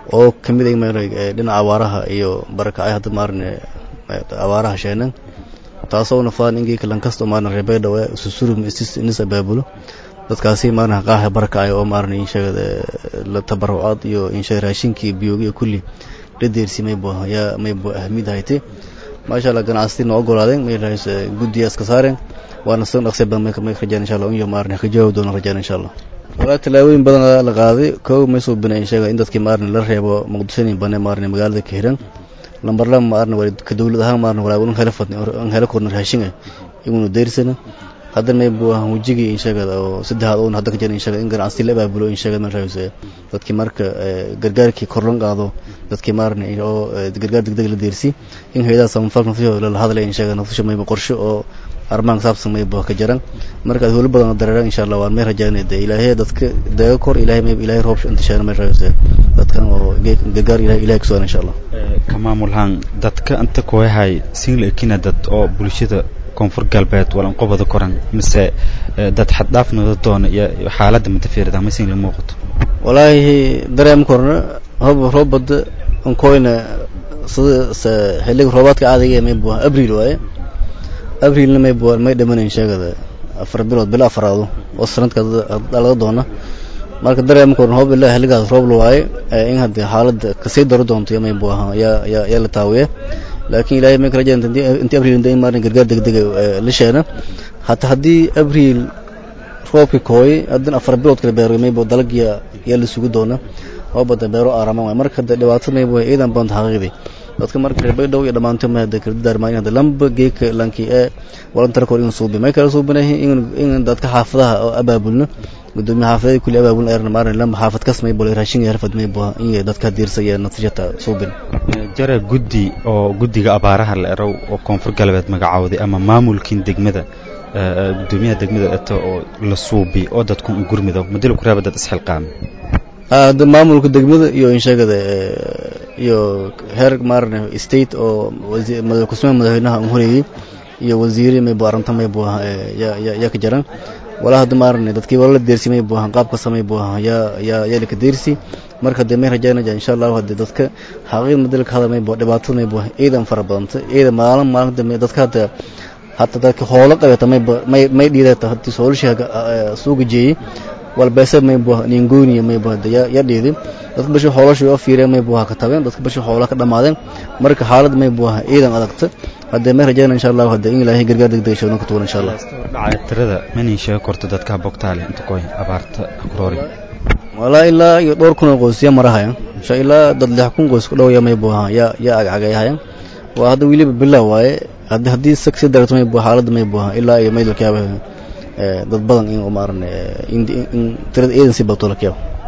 oo kamid ay maarne dhinaca abaaraha iyo barakacay hadda maarne abaaraha sheenan taasoo nafaan ingii kalan kasto maarne rebeydha waa susurum isis inis abaabulo dadkaasi maarne qaaxa barakacay oo maarne insheegada la tabarucaad iyo insheeg raashinkii biyogi iyo kulli la deersi maybo yaa maybo ahmid hayte maasha allah ganacsatina ogolaadeen may rahays guddiya iska saareen waana san dhaqsi badan may rajaan insha allah unyo maarne ka jawaab doona rajaan insha allah walaa tallaabooyin badan la qaaday kow may soo bina insheega in dadkii maarne la reebo muqdishonin bane maarne magaalada ka hiran lambar laba maarne waa ka dawlad ahaan maarne walaa un hela fadni an hela korna raashinga igunu deersana hadda may buu ahaan wejigii insheegada oo saddexaad oon hadda ka jira insheega in ganacsi la abaabulo insheegada man rahays dadkii marka gargaarkii korlan qaado dadkii maarne oo gargaar degdeg la deersi in hayadaha samafalka nafsahooda lala hadlay insheega nafsasha mayba qorshe oo arrimahan saabsan mayba ka jaran marka howlo badan dareeran insha allah waan may rajaynay de ilaahay dadka daga kor ilaahay mayba ilaahay roob intishaana may rahays dadkan oo gargaar ilaahay ilaahay kusugan insha allah ka maamulhaan dadka inta kuwahay sinla ekina dad oo bulshada koonfur galbeed walanqobada koran mise dad xaddhaafnooda doona iyo xaaladda matafiirada ma sinla muuqato walaahi dareem korna hob roobada onkoyna sida xilliga roobaadka caadiga may buu abriil waaye abriilna may buu may dhamanayn sheegada afar bilood bilo afaraado oo sanadka dhalaga doona marka dareem korna hob ilaa xilligaas roob la waaye in haddii xaaladda kasii daro doonto may buu ahaa yaa yaa yaa la taawiye laakiin ilaahay may ka rajaan intii abriil in maarin gargaar degdega la sheena hata haddii abriil roobkii kooyay haddana afar bilood kala beero maybo dalag yaa yaa la sugu doona oo bada beero aaraman waay marka hade dhibaato maybo ciidan banta xaqiiqdii dadka marka reer baydhow iyo dhammaanto ma hade kala daarmaan hade lamba geeka lankii ee walantar kor in suubi may kala suubinahay in in dadka xaafadaha oo abaabulno gudoomiye xaafadada kulli abaabulna eerna maarin lamba xaafad kas maybo raashin iyo harfad maybo in dadka diirsa iyo natiijata suubin jara guddi oo guddiga abaaraha la erow oo koonfur galbeed magacawday ama maamulkiin degmada gudoomiyaha degmada eto oo la suubi oo dadku u gurmido madilo kuraaba dad isxilqaami hadda maamulka degmada iyo insheegada iyo heer maarne state oo kusmee madaxweynaha un horeeyey iyo wasiiri maybo arrinta maybo yaa ka jaran walaa hadda maarne dadkii wala la deersi maybo ahan qaab kasta maybo ahan yaa yaa yaa laka deersi marka hadee may rajaynaya insha allahu hadee dadka xaqiiq madila ka hadal maybo dhibaatada maybo ciidan fara badanta ciidan maalin maalin dambe dadka hadda hata dadka hoolo qabata mayba may may dhiidata hadii soolasha suuga jeeyey walbeese maybo ningooniya maybo ya ya dhiidi dadka bashi hoolasha oo fiireen maybo ha ka tabeen dadka bashi hoola ka dhamaadeen marka xaalad maybo ciidan adagta hadee may rajaynaya insha allahu hadee in ilaahay gargaar degdeg sheegno ka tuwan insha allah dhacay tirada mani sheego korto dadka bogtaale inta koy abaarta kuroori walaa ilaa iyo dhowr kun oo qoys ya marahaya insha ilaa dad lix kun qoys ku dhow ya maybo ya ya agcagayahaya waa hadda weliba bilow waaye haddi haddii sag sii darto maybo xaaladda maybo ilaa iyo maydalkaaba dad badan in maaran in tirada ciidan sii badto la keebo